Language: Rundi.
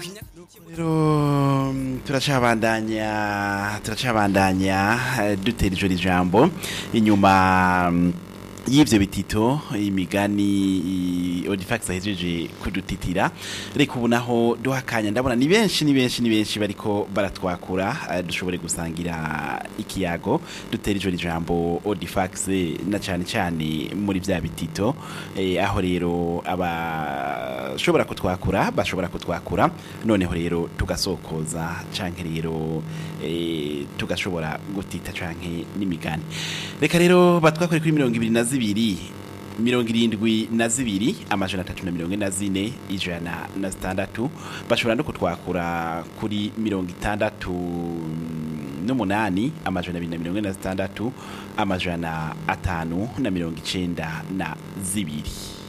rero turacabandanya turacabandanya eh, dutera ijoro ijambo inyuma mm, y'ivyo bitito imigani odifax ahejeje kudutitira reka ubu naho duhakanya ndabona ni benshi ni benshi ni benshi bariko baratwakura eh, dushobore gusangira ikiyago dutera ijoro ijambo odifax na cane cane muri vya bitito eh, aho rero abashobora kutwakura bashobora kutwakura noneho rero tugasokoza canke rero eh, tugashobora gutita canke n'imigani reka rero batwakore kuri mirongo ibiri na zibiri mirongo irindwi na zibiri amajana atatu na mirongo ine na zine ijana na zitandatu bashobora no kutwakura kuri mirongo itandatu n'umunani amajana abiri na mirongo ine na zitandatu amajana atanu na mirongo icenda na zibiri